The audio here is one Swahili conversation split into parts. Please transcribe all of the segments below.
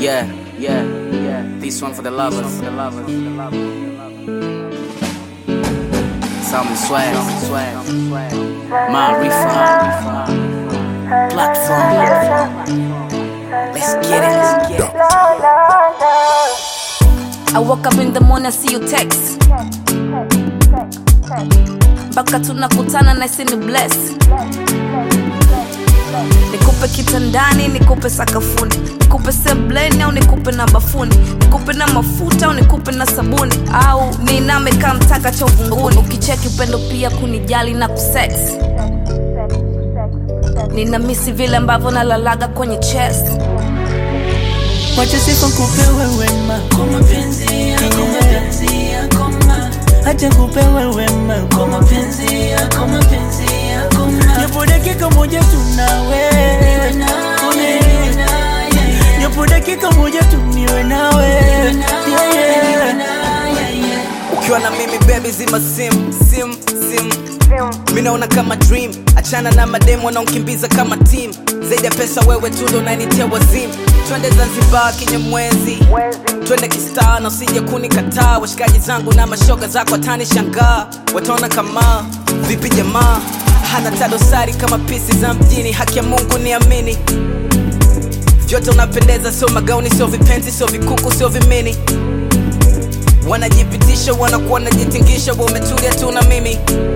Yeah, yeah, yeah. This one for the lovers. For the lovers. Some swag, swag, my refund, platform. Let's get it, let's get it. I woke up in the morning, I see you text mpaka tunakutana na isi ni bless nikupe kitandani nikupe sakafuni nikupe sebleni au nikupe na bafuni nikupe na mafuta au nikupe na sabuni au niname kaa mtaka cha uvunguni ukicheki upendo pia kunijali na kusex nina misi vile ambavyo nalalaga kwenye chest Wacha sifa kupewe wema Kwa mapenzi yako, mapenzi yako ma Acha kupewe wema Kwa mapenzi yako, mapenzi yako ma Japo dakika moja tunawe Niwe nawe, niwe nawe Japo dakika moja tu niwe nawe Yeah, yeah. ukiwa na mimi baby zima sim sim sim mi naona kama dream achana na mademu wanaonkimbiza kama team zaidi ya pesa wewe tu ndo unanitia wazimu twende zanzibar kenye mwezi twende kistaa na usije kunikataa washikaji zangu na mashoga zako atani shangaa wataona kama vipi jamaa hana tadosari kama pisi za mjini haki ya mungu niamini vyote unapendeza sio magauni sio vipenzi sio vikuku sio vimini wanajipitisha wanakuwa wanajitingisha wa umetulia tu na mimi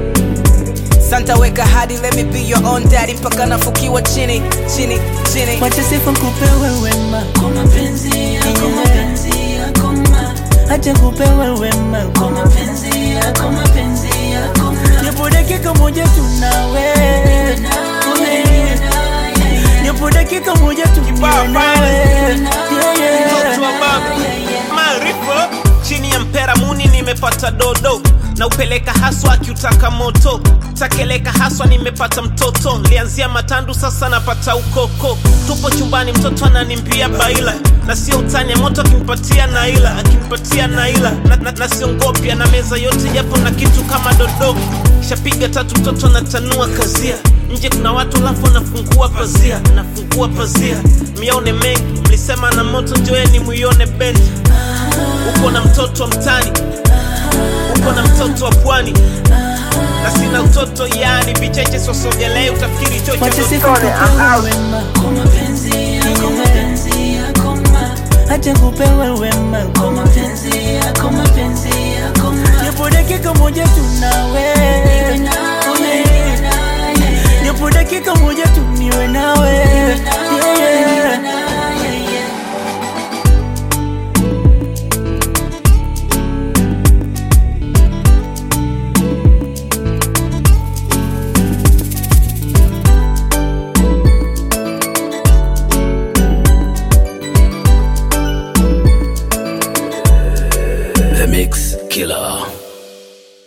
santa weka hadi let me be your own daddy mpaka nafukiwa chini chini chini Wacha sifa kupewe wema Kwa mapenzi yako, mapenzi yako ma Acha kupewe wema Kwa mapenzi yako, mapenzi yako ma Japo dakika moja tunawe Niwe nawe, niwe nawe Japo dakika moja tu niwe nawe Yeah, yeah. mtoto wa baba maarifa chini ya mpera muni nimepata dodo na upeleka haswa akiutaka moto takeleka haswa nimepata mtoto lianzia matandu sasa napata ukoko tupo chumbani mtoto ananimbia baila na sio utanya moto akimpatia naila akimpatia naila na, na, na siongopya na meza yote japo na kitu kama dodo shapiga tatu mtoto anatanua kazia nje kuna watu lafu nafungua pazia nafungua pazia miaone mengi mlisema na moto njoeni muione bendi uko na mtoto wa mtani uko na mtoto wa pwani na sina utoto yani vicheche sosogelei utafikiri Wacha chocho sifa kupewe wema Kwa mapenzi yako, mapenzi yako ma Acha kupewe wema Kwa mapenzi yako, mapenzi yako ma Japo dakika moja tunawe Niwe nawe, niwe nawe Japo dakika moja tu niwe nawe Yeah, yeah. The Mix Killer.